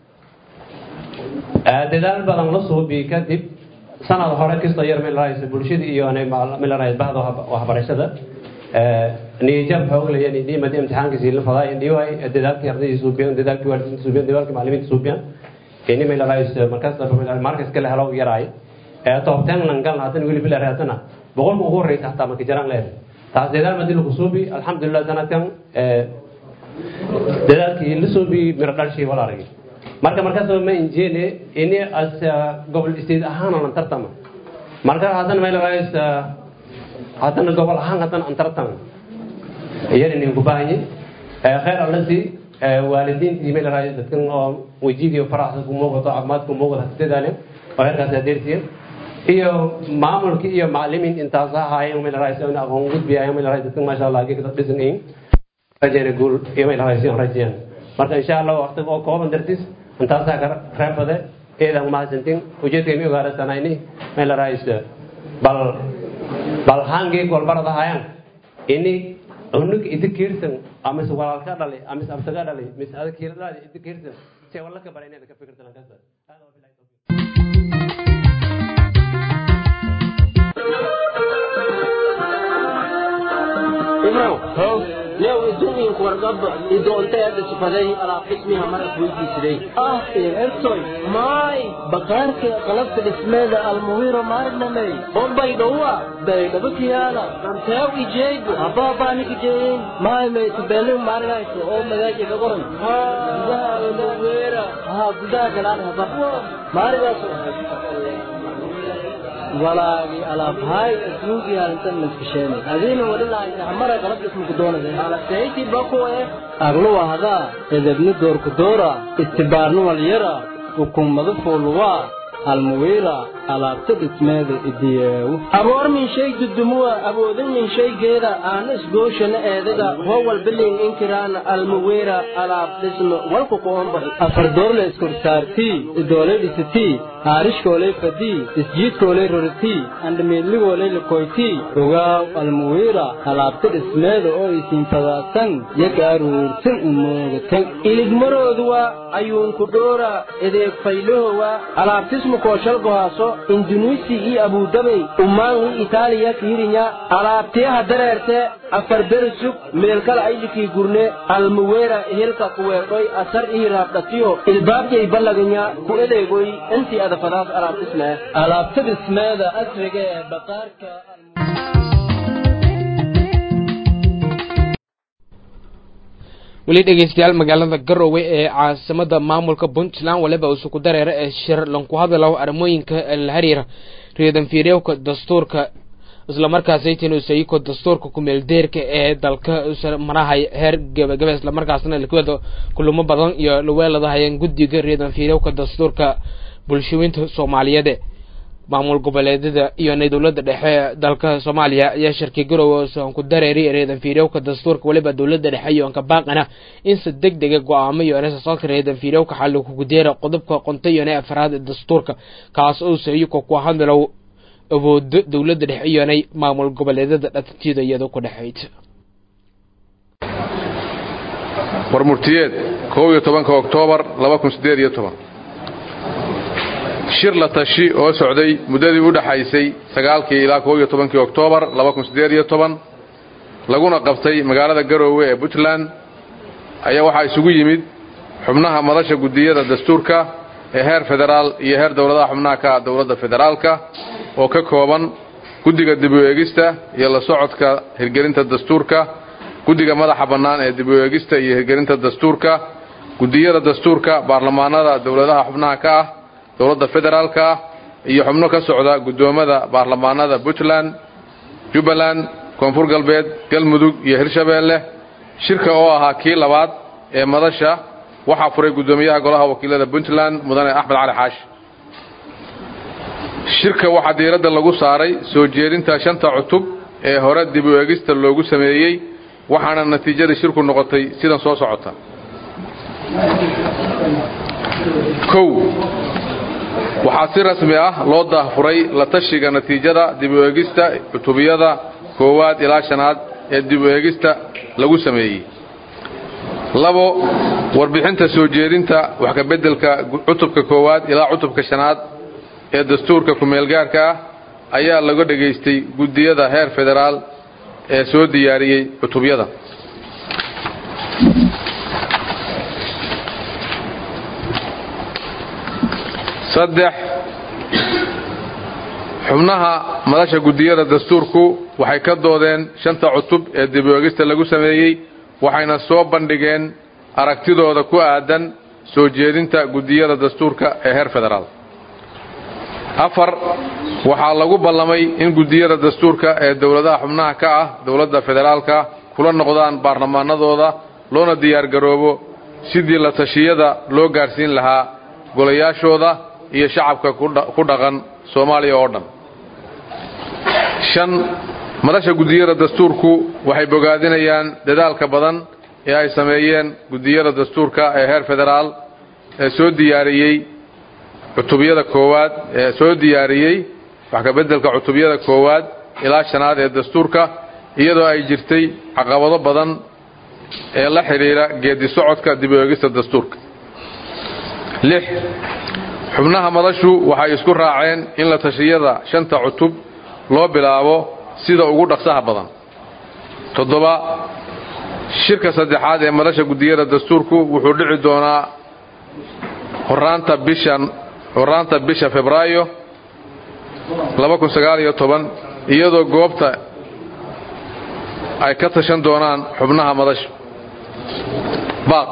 dadaal badan la suubi kadib sanad hore kastoo yar meel rahaysa bulshada iyo meel rahaysa bahda waxbarashada niyajab xoog leeyan niimada imtixaankiisi la fadaa indhiwaay dadaalkii ardayda suubiyan dadaalkii waalidiinta suubiyan dadaalkii macallimiinta suubiyan ini meel rahaysa markaas markas kale helo yaraay toobteen lan galna haddana weli bila raadana boqolka ugu horreysa hataa marka jaraan leedahay taas dadaal madii lagu suubi alxamdulilah sanadkan dadaalkii la suubi miro dhalshii wala aragay marka markaas ma injeene ini as gobol state ahaan lan tartama marka haddana meel raayis haddana gobol ahaan haddana an tartama iyana nin ku baahanyi khayr allasi waalidiintii meel raayis dadkan oo wajigiyo faraxsan ku muuqato caafimaad ku muuqato hasidaalen oo heerkaas adeertiyen iyo maamulkii iyo macallimiin intaas ahaayeen meel raayis oo aqoon gudbiyayeen meel raayis dadkan maasha allah geeka dhisan yihiin rajayna guul iyo meel raayis rajayaan marka insha allah waqti oo kooban dartiis intaasaa ka reebade eedan mahadsantin ujeedkaymi ogaarasanayni meel raayis bal bal hangii golbarada hayaan ini unug idi kiirsan amise walaalka dhalay amise abtaga dhalay mise ada kiiradhaadi idi kiirsan se walla ka bara inaad ka fikirtan kasta imrow how new idooyinku wargab idoonteeda sifaday alaab dhismiha marad weydiisaday ah ertoy maay bakaarka qalabka dhismeeda almuwiro maarnamey bombay dhowa baydhabakiyaala danteew ijeegu habaabaaniki jeeyin maay maytubeelin maarinayso oo magaaji gagoran gudaha almuwira ha gudaha galaan haba maarigaas walaagi alaabhaay asluugii halintan maskasheen adiina walilahay hamara qalab ismuku doonade alaseyti bakuwe agluwa hadaa edebni doorku doora istibaarni walyara hukumadu fuuluwaa almuwiira alaabta dhismeeda idiyeewu aboor min shay dudumuwa awoodin min shaygeeda aana isgooshana eedaga howal bilin inkiraana almuwiira alaab dhisme walku kuombax afardoorle iskorsaartii idoolay dhisitii haarishkoolay fadii isjiidkoolay roritii andhamiidligoolay lakoytii ogaaw almuwiira alaabta dhismeeda oo isiin fadaasan yaga aruursan umoogatan iligmarooduwa ayuunku dhoora edeeg faylahowa alaabtismu kooshalgohaaso indunuisi iyo abudabay umaangi itaaliya kiirinya alaabtiyaha dareerte afar beri sug meelkala aylikii gurne almuweera hilka kuweedhoy asar ii raabdhatiyo ilbaabjay ballaganya ku edeegoy intii adafadaas alaabtismee alaabta dhismeeda asriga ee baqaarka weli dhegeystayaal magaalada garowe ee caasimada maamulka puntland waliba isuku dareera ee shir lanku hadalaho arrimooyinka la xiriira reedanfiiryowka dastuurka islamarkaasaytin usayiko dastuurka kumeeldeerka ee dalka marahay heer gebagabe islamarkaasna lakwada kulamo badan iyo laweeladahayeen guddiga reedanfiiryowka dastuurka bulshooyinta soomaaliyeed maamul goboleedyada iyo dowlada dhexe dalka soomaaliya ayaa shirkii garowe ku dareeri reedanfiiryowka dastuurka waliba dowlada dhexe iyo anka baaqana in si deg dega go-aamo iyo nesasalka reedanfiiryowka xalli kugudeera qodobka qonto iyo ne afraad ee dastuurka kaas oo sayiko ku hadlow awoodo dowlada dhexe iyonay maamul goboleedyada dhatantida iyadoo ku dhexayd warmurtiyeed kow iyo tobanka oktoobar laba kun siddeed iyo toban shir la tashi oo socday muddadii u dhaxaysay sagaalkii ilaa kow iyo tobankii oktoobar laba kun siddeed iyo toban laguna qabtay magaalada garoowe ee puntland ayaa waxaa isugu yimid xubnaha madasha guddiyada dastuurka ee heer federaal iyo heer dowladaha xubnaha ka ah dowladda federaalka oo ka kooban guddiga dib u eegista iyo la socodka hirgelinta dastuurka guddiga madaxa bannaan ee dib u eegista iyo hirgelinta dastuurka guddiyada dastuurka baarlamaanada dowladaha xubnaha ka ah dowladda federaalka ah iyo xubno ka socda guddoommada baarlamaanada puntland jubbaland koonfur galbeed galmudug iyo hirshabeelle shirka oo ahaa kii labaad ee madasha waxaa furay guddoomiyaha golaha wakiilada puntland mudane axmed cali xaashi shirka waxaa diiradda lagu saaray soo jeedinta shanta cutub ee hore dib u eegista loogu sameeyey waxaana natiijadii shirku noqotay sidan soo socota kow waxaa si rasmi ah loo daahfuray la tashiga natiijada dib u eegista cutubiyada koowaad ilaa shanaad ee dib u eegista lagu sameeyey labo warbixinta soo jeedinta wax ka beddelka cutubka koowaad ilaa cutubka shanaad ee dastuurka ku-meelgaarka ah ayaa laga dhegaystay guddiyada heer federaal ee soo diyaariyey cutubyada saddex xubnaha madasha guddiyada dastuurku waxay ka doodeen shanta cutub ee dib u eegista lagu sameeyey waxayna soo bandhigeen aragtidooda ku aadan soo jeedinta guddiyada dastuurka ee heer federaal afar waxaa lagu ballamay in guddiyada dastuurka ee dowladaha xubnaha ka ah dowladda federaalka kula noqdaan baarlamaanadooda loona diyaargaroobo sidii la tashiyada loo gaadhsiin lahaa golayaashooda iyo shacabka ku dhaqan soomaaliya oo dhan shan madasha guddiyada dastuurku waxay bogaadinayaan dadaalka badan ee ay sameeyeen guddiyada dastuurka ee heer federaal ee soo diyaariyey cutubyada koowaad ee soo diyaariyey wax ka beddelka cutubyada koowaad ilaa shanaad ee dastuurka iyadoo ay jirtay caqabado badan ee la xidhiidha geedi socodka dib u eegista dastuurka lix xubnaha madashu waxay isku raaceen in la tashiyada shanta cutub loo bilaabo sida ugu dhaqsaha badan toddoba shirka saddexaad ee madasha guddiyada dastuurku wuxuu dhici doonaa horaanta bishan horaanta bisha febraayo iyadoo goobta ay ka tashan doonaan xubnaha madasha baaq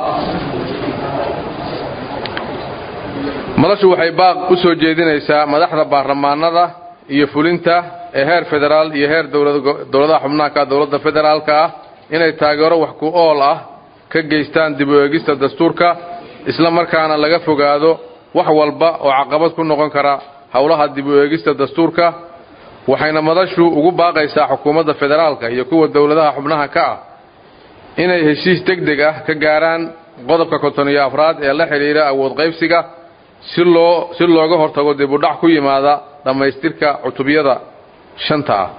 madashu waxay baaq u soo jeedinaysaa madaxda baarlamaanada iyo fulinta ee heer federaal iyo heer dowladaha xubnaha ka dowladda federaalka ah inay taageero wax ku ool ah ka geystaan dib u eegista dastuurka isla markaana laga fogaado wax walba oo caqabad ku noqon kara howlaha dib u eegista dastuurka waxayna madashu ugu baaqaysaa xukuumadda federaalka iyo kuwa dowladaha xubnaha ka ah inay heshiis deg deg ah ka gaaraan qodobka konton iyo afraad ee la xidhiidha awood qaybsiga si loo si looga hortago dib u dhac ku yimaada dhammaystirka cutubyada shanta ah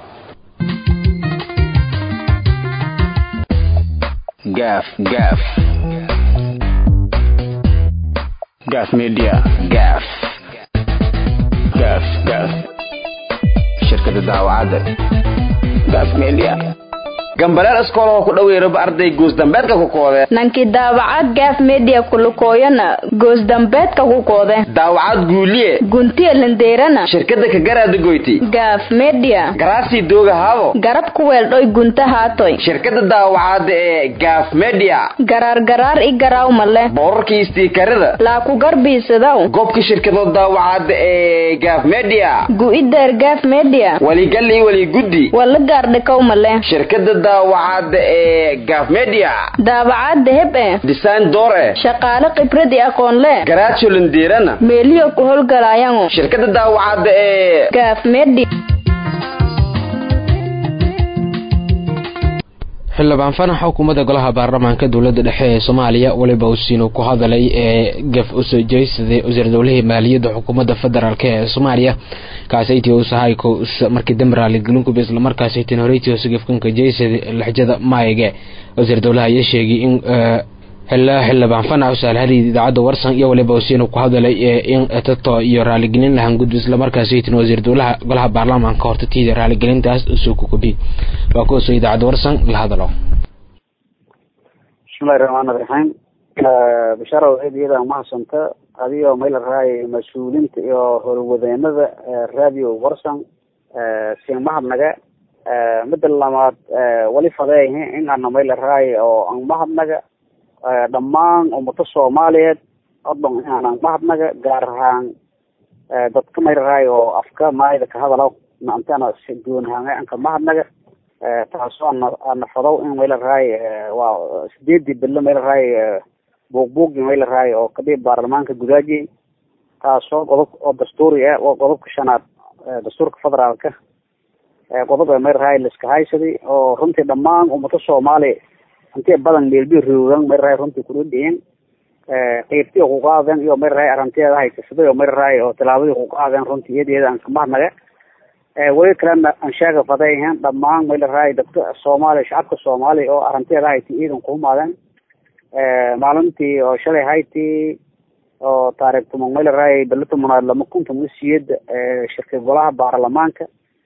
gaaf gaaf gaaf media gaaf gaaf gaaf shirkada daawacadda gaaf media gambaleel iskool oo ku dhaweeraba arday goosdambeedka ku koode nankii daawacad gaaf media kulukooyana goosdambeedka ku koode daawacad guuliye guntiya lindeerana shirkada kagaraada goyti gaaf media garaasii dooga haabo garab ku weeldhoy gunta haatoy shirkada daawacadda ee gaaf media garaar garaar i garaaw male boorarkii istiikarada laa ku garbiisadaw goobka shirkadood daawacadda ee gaaf media gu'ideer gaaf media waligal iyo waliguddi wala gaardhikaw male shirkada daawacadda ee gaaf media daawacadda heb e design door eh shaqaale khibrad i aqoon le garaajo lindeerana meeliyo ku howlgalaayango shirkada daawacadda ee gaaf media xildhibaan fanax xukuumadda golaha baarlamaanka dowladda dhexe ee soomaaliya weliba usiinu ku hadalay ee gaf usoo jeysada wasiir dowlihii maaliyadda xukuumadda federaalk ee soomaaliya kaasaytii usahayko markii damraali gelinkub islamarkaasaytin horeytii hoose gafkanka jeysada lexjada maayige wasiir dowlaha ayaa sheegay in xildhibaan fanax usaalhadii idaacadda warsan iyo waliba usiinu ku hadalay in tato iyo raaligelin lahan gudub islamarkaasaytin wasiir dowlaha golaha baarlamaanka hortatiida raaligelintaas usoo kukobi waa kuwaasoo idaacadda warsan la hadalo bismillahi raxmaani raxiim bashaara waxayd iyada mahadsanta adigoo mayla raay mas-uuliinta iyo howlwadeenada radio warsan siin mahadnaga midda lamaad wali fadeehe in ana mayla raay oo an mahadnaga dhammaan ummado soomaaliyeed odhon inaanan mahadnaga gaar ahaan dadka mayla raay oo afka maayda ka hadalo naantana goonhaanga anka mahadnaga taasoo ana ana fadow in mayla raay waa sideedii bilo mayla raay buugbuugi mayla raay oo kadib baarlamaanka gudaaji taasoo qodob oo dastuuri ah oo qodobka shanaad dastuurka federaalka qodob ee mayla raay liska haysaday oo runtii dhammaan ummado soomaali intii badan meelbi roogan mayla raay runtii kudhadhiyin qeybtii ku qaadeen iyo mayla raay arrinteeda haysasaday oo mayla raay oo tilaabadii ku qaadeen runtii iyada aan ka mahadnaga weli kalena aan sheega fadayhan dhammaan mayla raay dadka soomaaliya shacabka soomaaliya oo arrinteeda hayti ciidan kuhumaadeen maalintii oo shalay hayti oo taarikh tuman mayla raay bilo tobanaad lama kun toban siyada shirka golaha baarlamaanka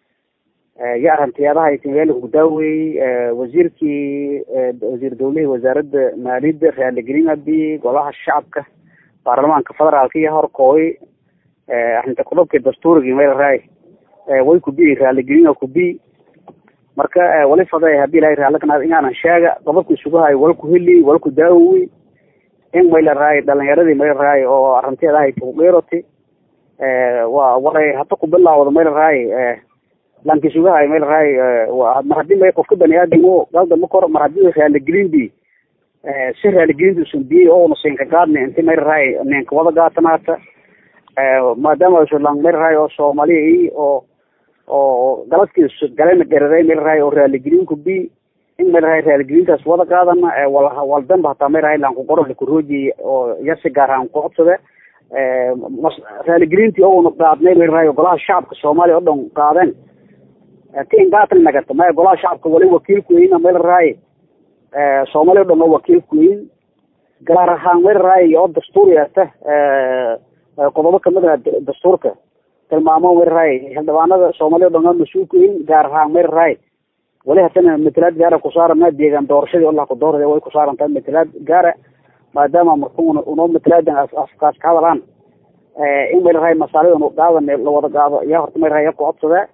iyo arrinteeda hayti meel ku daaweeyey wasiirkii wasiir dowlihii wasaaradda maaliyadda raaligelin abi golaha shacabka baarlamaanka federaalka iyo horkooy arrinta qodobkii dastuurigii mayla raay way kubi raaligelin kubi marka wali faday hadii ilahay raallikanaad inaanan sheega qodobka isugu hayo walku heli walku daawowi in mayla raay dhalinyaradii mayla raay oo arrinteeda ahay kugeeroti waa waray hata ku bilaawda mayla raay lanki isugu hayo mayla raay mar hadii may qofka bani aadamo galda ma kor mar hadii raaligelin bi si raaligelinta usan biyey oona siinka gaadni inti mayla raay ninka wada gaatanaata maadaama lang mayla raay oo soomaaliya i oo oo galadkiis galena garaday meel raay oo raaligelinku bi in meel raay raaligelintaas wada qaadana wal waldanba hataa meel raay laan ku qoro lakurooji oo yasi gaar ahaan ku codsade raaligelintii oona qaadnay meel raay golaha shacabka soomaaliya oo dhan qaadeen tin gaatan nagata maya golaha shacabka wali wakiilku weyn meel raay soomaaliya o dhan oo wakiilku weyn gaar ahaan meel raay oo dastuuri ata qodobo kamid ah dastuurka tilmaamo meel raay xildhibaanada soomaaliya o dhan oo mas-uulka weyn gaar ahaan meel raay wali hatana matalaad gaara kusaarana deegaan doorashadii allah ku doorada way kusaarantahay matalaad gaara maadaama marka unoo matalaadan afkaas ka hadalaan in may rahay masaalida unu qaadan lawada qaado yaa horta may rahay ku codsadee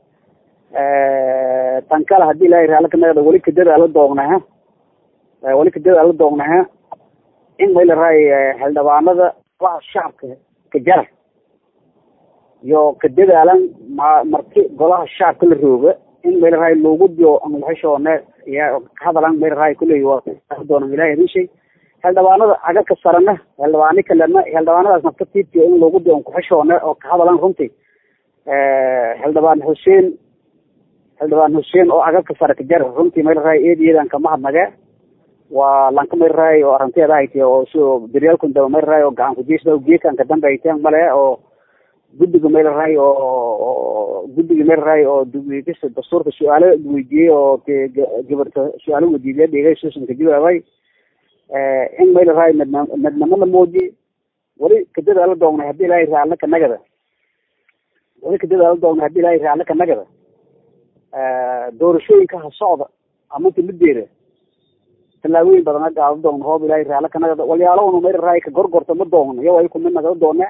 tan kale hadii ilaahay raali kanagada weli kadada ala doognaha weli kadada ala doognaha in may la rahay xildhibaanada golaha shacabka kajara iyo kadadaalan ma marki golaha shacabka la rooga in may la rahay loogu dio anlaxishoone ya kahadalan may la rahay kulley waa doonan ilahay hadin shay xildhibaanada agaka sarana xildhibaani kalena xildhibaanadaas nafta tiibtiyo in loogu dio kuxishoone oo kahadalan runtii xildhibaan xuseen xildhibaan xuseen oo agaka sare kajar runtii may la rahay eediyadan kama hadnage waa lanka may rahay oo arrinteeda hayte oo si daryaalkun daba may rahay oo gacan kujiisda geekan ka dambe hayteen male oo guddiga may la rahay oo guddiga may la rahay oo dugista dastuurka su-aalo weydiiyey oo te gabarta su-aalo weydiiya dhigay suusan ka jawaabay in may la rahay madna madnamo la muuji weli kadada ala doognay hadii ilaahay raalle ka nagada weli kadada ala doognay hadii ilaahay raalle ka nagada doorashooyinka ha socda amanti mideeda tallaabooyin badan a gaado doogno hoob ilaahay raalle ka nagada walyaalo may la rahay ka gorgorta ma doogno iyo ay kumid nagada doone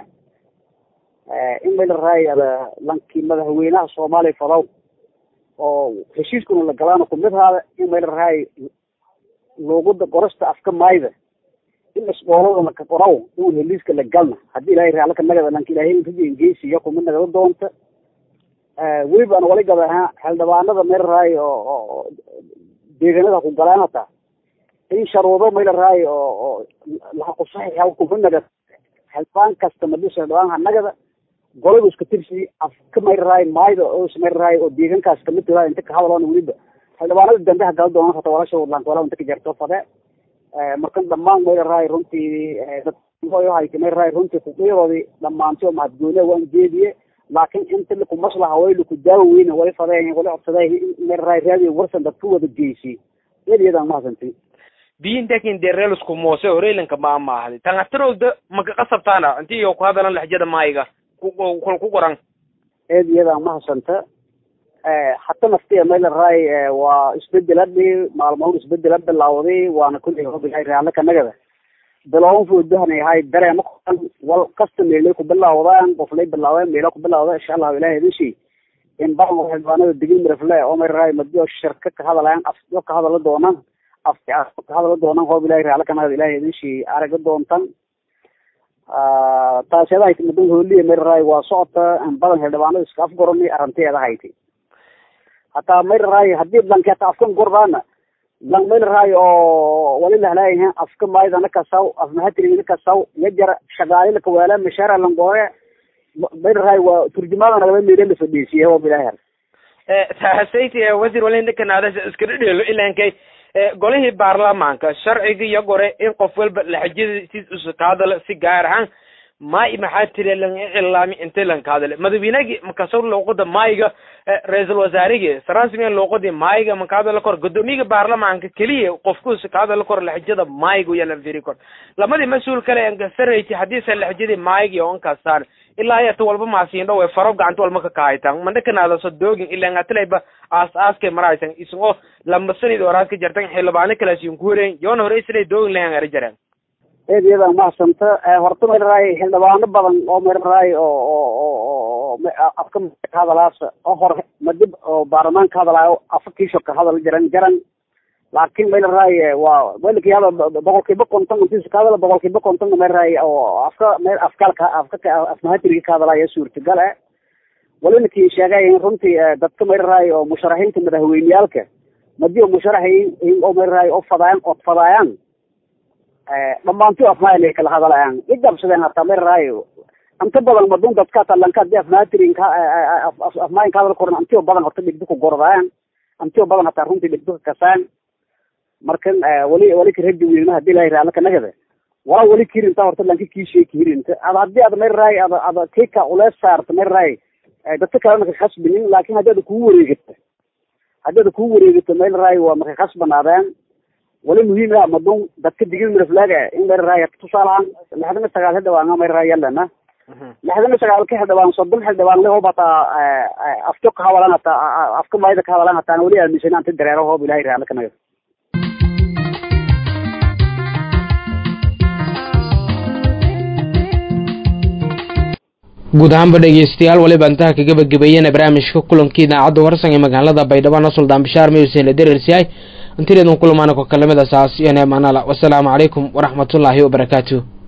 in may la rahay ada lankii madaxweynaha soomaaliya fadaw oo heshiiskuna la galaana kumid haada in may la rahay luuguda qorasta afka maayda in isboolada laka qoraw in heliiska la galna hadii ilaahay raalle ka nagada lanka ilaahay ingeysiya kumid nagada doonta weliba an wali gaba ahaa xildhibaanada may la rahay oo deegaanada ku galaan hataa in sharuudo may la rahay oo oo lahaqusaxixa kumid nagada xildhibaan kasta madis xildhibaan hanagada golada iska tirsi afka may la rahay maayda oo may la rahay oo deegaankaas kamid tahay inta ka hadaloona weliba xildhibaanada dambe ha gala doonaan hata walasha wadlanka walaa inta ka jarto fade markan dhamaan may la rahay runtii dadhayta may la rahay runtii fuqiyadoodii dhamaantay mahadgooniya waan jeediye laakin inta laku maslaha way laku daawa weyne way fadeen wali codsadeen may la rahay raadiyo warsan dadka wada geysi iyadiyadaan mahadsantin biintakin dereelusku moose horeylanka ma maahdi tangatirowda maka qasabtaana inti iyo ku hadalan laxjada maayiga kul ku qoran eed iyadaan mahadsanta hata naftiya may la rahay waa isbedel hadii maalmoon isbedel ha bilawday waana kulli hobilahay raalle ka nagada bilown foodahanay ahay dareema kuan wal kasta meelay ku bilawdaan qoflay bilaaween meela ku bilawda insha allahu ilahi idinshi in badan xildhibaanada digil mirafle oo may la rahay madiyo shirka ka hadalayaan afyo ka hadala doonaan afki ka hadala doonaan hoob ilahi raalle ka nagada ilahi idinshi araga doontan taasiyada hayti madan hooliya may la rahay waa socota in badan xildhibaanada iska afgorani arrinteeda hayti hataa may la rahay hadii lanki hata afkan gordaana lang may la rahay oo wali lahlaayaha afka maydana kasaw afmahatirigina kasaw yajara shagaali lakawaala mashaara langoore may la rahay waa turjumaada nagaba meela la fadhiisiye oo bilaahar saxasayti wasiir walindhakanaada iska dhedheelo ilankay golihii baarlamaanka sharciga iyo gore in qof walba laxajadiis usa ka hadala si gaar ahaan maay maxaa tiri lan iclaami inte lan ka hadale madaxweynegi makasor luuqada maayiga ra-iisul wasaarigi sarasmiga luuqadii maayiga maka hadala kor gudoomiyaga baarlamaanka keliya qofkuusa ka hadala kor laxjada maayiga uya lan firi kor lamadii mas-uul kale ankasarayti hadiisa laxjadii maayigi oo ankasaan ilaa yata walba maasiin dhowe faro gacanta walma ka kahaytan mandhakanaadaso doogin ilaa ngatilayba aas aaskay maraysan isagoo lambasanid oraad ka jartan xildhibaano kalaasiin ku horeyn yoona hore islay doogin lahan ari jareen eed iyadaan mahadsanta horta may la rahay xildhibaano badan oo may la rahay oo oo oo afka ka hadalaasa oo hore madib oo baarlamaan ka hadalaayo afa kiisho ka hadal jaran jaran laakin may la rahay waa weliki hada boqol kiiba konton intiisa ka hadala boqol kiiba konton may la rahay oo afka me afkaalka afka afmahatiriga ka hadalaya suurtagal eh walinakii sheegay runtii dadka may la rahay oo musharaxiinta madaxweyneyaalka madi oo musharaxiin oo may la rahay oo fadaayaan od fadaayaan dhamaanti afmaay kala hadalayaan igabsadeen hataa may la rahay inta badan madun dadka hata lanka hadii afmaatirin ka afmaayin ka hadal koran antio badan horta dhigdi ku gordayaan antio badan hataa runtii dhigdi ka kasaan markan wali wali karaji wiilna hadii ilahay raalla ka nagada walaa wali kirinta horta lanka kiishay kirinta ada hadii ada may rahay ada ada kika ulees saarta may rahay dadka kalena ka khasbinin laakin hadii ada kugu wareegata hadii ada kugu wareegato may rahay waa maka khasbanaadeen wali muhiim madun dadka digil miraflaaga in may rahay tusaalahaan lixdan iyo sagaal hadda waanga may rahay yalana lixdan iyo sagaalka xildhibaan soddon xildhibaan le hoob hataa afjo ka hadalan hataa afka maayda ka hadalan hataan weli aaminsan anti dareero hoob ilahay raali ka nayo guud ahaanba dhegeystayaal waliba intaha kaga bagebeeyeen barnaamijka kulankii idaacadda warsan ee magaalada baydhabo na suldaan bishaar mayuusen la derersiyahay intideedan kulamaana ko kalamida saas iyo neemanala wasalaamu calaykum waraxmatullaahi wabarakaatuh